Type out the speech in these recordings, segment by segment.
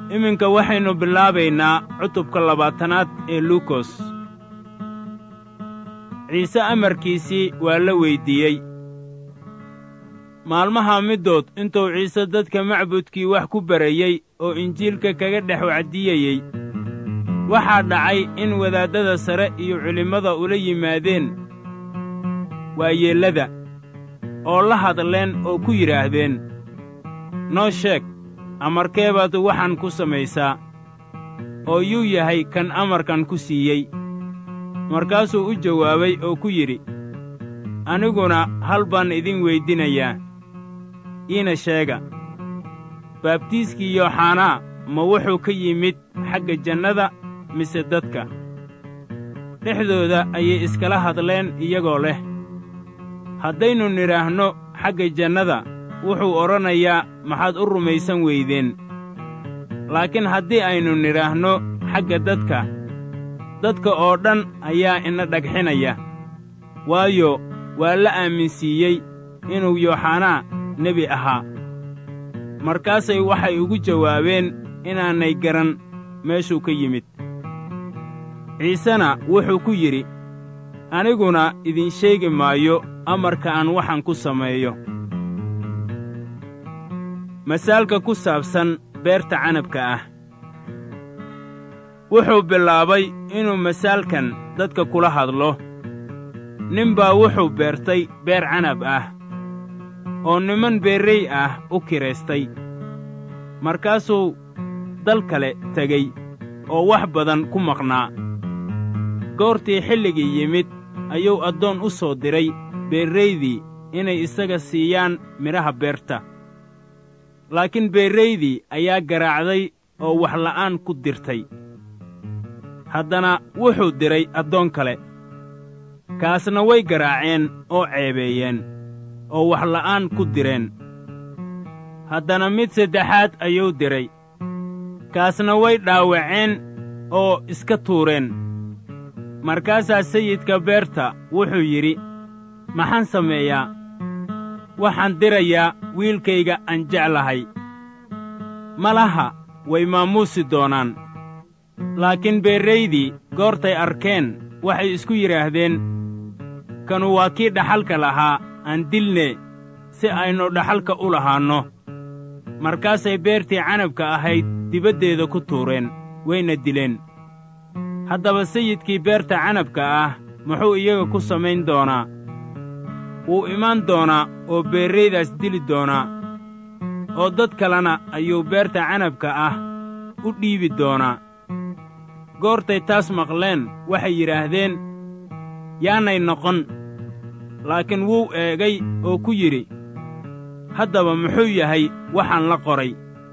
iminka waxaynu bilaabaynaa cutubka labaatanaad ee luukos ciise amarkiisii waa la weyddiiyey maalmaha middood intuu ciise dadka macbudkii wax ku barayey oo injiilka kaga dhex wacdiyayey waxaa dhacay in wadaaddada sare iyo culimmada ula yimaadeen waayeellada oo la hadleen oo ku yidhaahdeen noo sheeg amarkee baad waxaan ku samaysaa oo yuu yahay kan amarkan ku siiyey markaasuu u jawaabay oo ku yidhi aniguna hal baan idin weydinayaa iina sheega baabtiiskii yooxanaa ma wuxuu ka yimid xagga jannada mise dadka dhexdooda ayay iskala hadleen iyagoo leh haddaynu nidhaahno xagga jannada wuxuu odhanayaa maxaad u rumaysan weydeen laakiin haddii aynu nidhaahno xagga dadka dadka oo dhan ayaa ina dhagxinaya waayo waa la aaminsiiyey inuu yooxanaa nebi ahaa markaasay waxay ugu jawaabeen inaanay garan meeshuu ka yimid ciisena wuxuu ku yidhi aniguna idin sheegi maayo amarka aan waxaan ku sameeyo masaalka ku saabsan beerta canabka ah wuxuu bilaabay inuu masaalkan dadka kula hadlo nin baa wuxuu beertay beer canab ah oo niman beerrey ah u kiraystay markaasuu dal kale tegey oo wax badan ku maqnaa goortii xilligii yimid ayuu addoon u soo diray beerraydii inay isaga siiyaan midhaha beerta laakiin beerraydii ayaa garaacday oo waxla'aan ku dirtay haddana wuxuu diray addoon kale kaasna way garaaceen oo ceebeeyeen oo waxla'aan ku direen haddana mid saddexaad ayuu diray kaasna way dhaawaceen oo iska tuureen markaasaa sayidka beerta wuxuu yidhi maxaan sameeyaa waxaan dirayaa wiilkayga aan jeclahay malaha way maamuusi doonaan laakiin beerraydii goortay arkeen waxay isku yidhaahdeen kanu waa kii dhaxalka lahaa aan dilne si aynu dhaxalka u lahaanno markaasay beertii canabka ahayd dibaddeeda ku tuureen wayna dileen haddaba sayidkii beerta canabka ah muxuu iyaga ku samayn doonaa wuu imaan doonaa oo beerraydaas dili doonaa oo dad kalena ayuu beerta canabka ah u dhiibi doonaa goortay taas maqleen waxay yidhaahdeen yaanay noqon laakiin wuu eegay oo ku yidhi haddaba muxuu yahay waxaan la qoray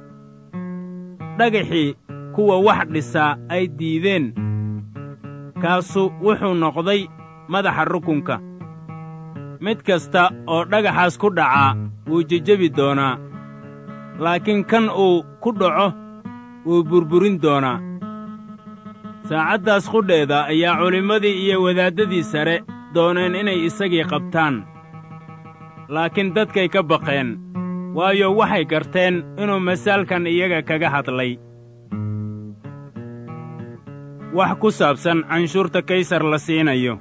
dhagaxii kuwa wax dhisaa ay diideen kaasu wuxuu noqday madaxa rukunka mid kasta oo dhagaxaas ku dhacaa wuu jejebi doonaa laakiin kan uu ku dhaco wuu burburin doonaa saacaddaas qudheeda ayaa culimmadii iyo wadaaddadii sare dooneen inay isagii qabtaan laakiin dadkay ka baqeen waayo waxay garteen inuu masaalkan iyaga kaga hadlay wax ku saabsan canshuurta kaysar la siinayo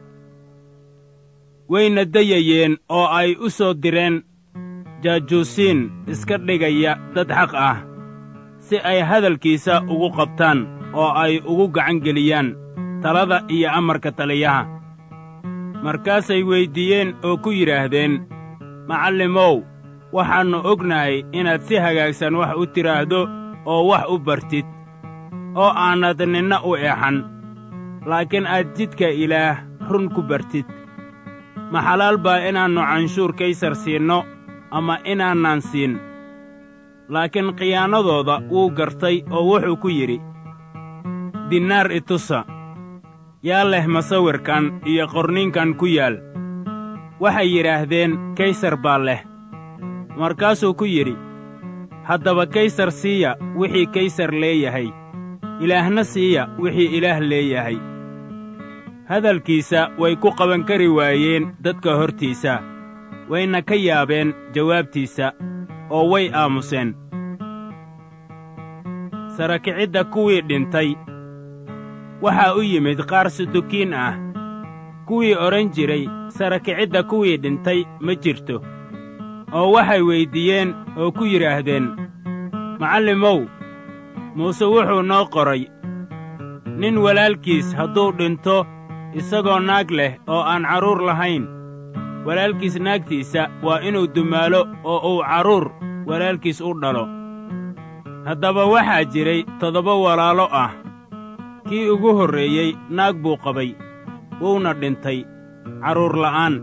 wayna dayayeen oo ay u soo direen jaajuusiin iska dhigaya dad xaq ah si ay hadalkiisa ugu qabtaan oo ay ugu gacan geliyaan talada iyo amarka taliyaha markaasay weyddiiyeen oo ku yidhaahdeen macallimow waxaannu ognahay inaad si hagaagsan wax u tidhaahdo oo wax u bartid oo aanad ninna u eexan laakiin aad jidka ilaah run ku bartid ma xalaal baa inaannu canshuur kaysar siinno ama inaanaan siin laakiin khiyaanadooda wuu gartay oo wuxuu ku yidhi dinnaar itusa yaa leh masawirkan iyo qorninkan ku yaal waxay yidhaahdeen kaysar baa leh markaasuu ku yidhi haddaba kaysar siiya wixii kaysar leeyahay ilaahna siiya wixii ilaah leeyahay hadalkiisa way ku qaban kari waayeen dadka hortiisa wayna ka yaabeen jawaabtiisa oo way aamuseen sarakicidda kuwii dhintay waxaa u yimid qaar sudukiin ah kuwii odhan jiray sarakicidda kuwii dhintay ma jirto oo waxay weyddiiyeen oo ku yidhaahdeen macallimow muuse wuxuu noo qoray nin walaalkiis hadduu dhinto isagoo naag leh oo aan carruur lahayn walaalkiis naagtiisa waa inuu dumaalo oo uu carruur walaalkiis u dhalo haddaba waxaa jiray toddoba walaalo ah kii ugu horreeyey naag buu qabay wuuna dhintay carruur la'aan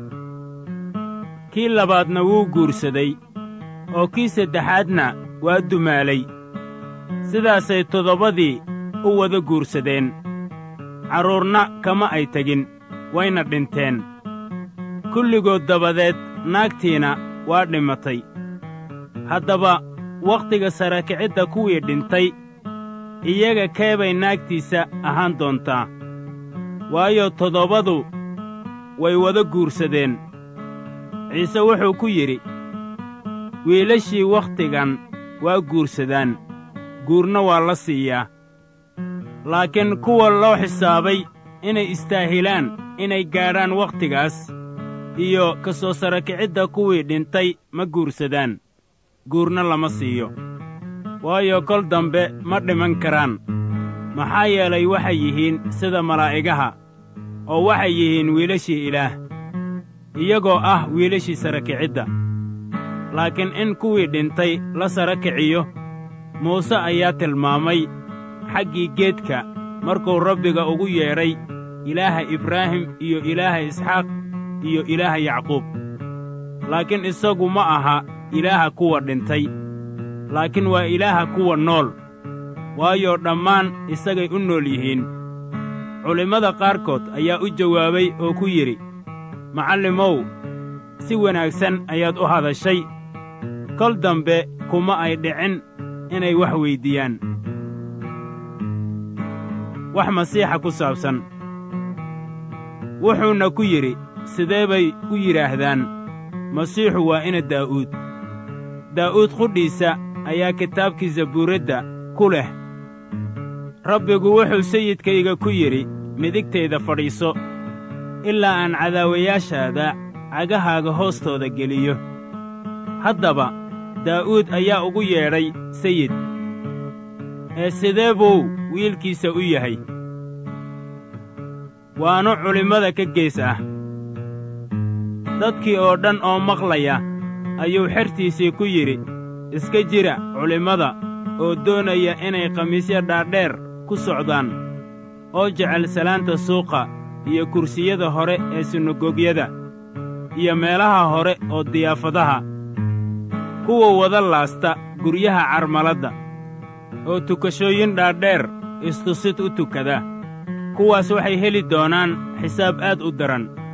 kii labaadna wuu guursaday oo kii saddexaadna waa dumaalay sidaasay toddobadii u wada guursadeen carruurna kama ay tegin wayna dhinteen kulligood dabadeed naagtiina waa dhimatay haddaba wakhtiga sarakicidda kuwii dhintay iyaga keebay naagtiisa ahaan doontaa waayo toddobadu way wada guursadeen ciise wuxuu ku yidhi wiilashii wakhtigan waa guursadaan guurna waa la siiyaa laakiin kuwa loo xisaabay inay istaahilaan inay gaadhaan wakhtigaas iyo ka soo sarakicidda kuwii dhintay ma guursadaan guurna lama siiyo waayo kol dambe ma dhiman karaan maxaa yeelay waxay yihiin sida malaa'igaha oo waxay yihiin wiilashii ilaah iyagoo ah wiilashii sarakicidda laakiin in kuwii dhintay la sara kiciyo muuse ayaa tilmaamay xaggii geedka markuu rabbiga ugu yeedhay ilaaha ibraahim iyo ilaaha isxaaq iyo ilaaha yacquub laakiin isagu ma aha ilaaha kuwa dhintay laakiin waa ilaaha kuwa nool waayo dhammaan isagay u nool yihiin culimmada qaarkood ayaa u jawaabay oo ku yidhi macallimow si wanaagsan ayaad u hadashay kol dambe kuma ay dhicin inay wax weyddiiyaan wax masiixa ku saabsan wuxuuna ku yidhi sidee bay u yidhaahdaan masiixu waa ina daa'uud daa'uud qudhiisa ayaa kitaabkii zabuuradda ku leh rabbigu wuxuu sayidkayga ku yidhi midigtayda fadhiiso ilaa aan cadaawayaashaada cagahaaga hoostooda geliyo haddaba daa'uud ayaa ugu yeedhay sayid ee sidee buu wiilkiisa u yahay waanu culimmada ka gees ah dadkii oo dhan oo maqlaya ayuu xertiisii ku yidhi iska jira culimmada oo doonaya inay khamiisyo dhaadheer ku socdaan oo jecel salaanta suuqa iyo kursiyada hore ee sinagogyada iyo meelaha hore oo diyaafadaha kuwa wada laasta guryaha carmaladda oo tukashooyin dhaadheer istusid u tukada kuwaas waxay heli doonaan xisaab aad u daran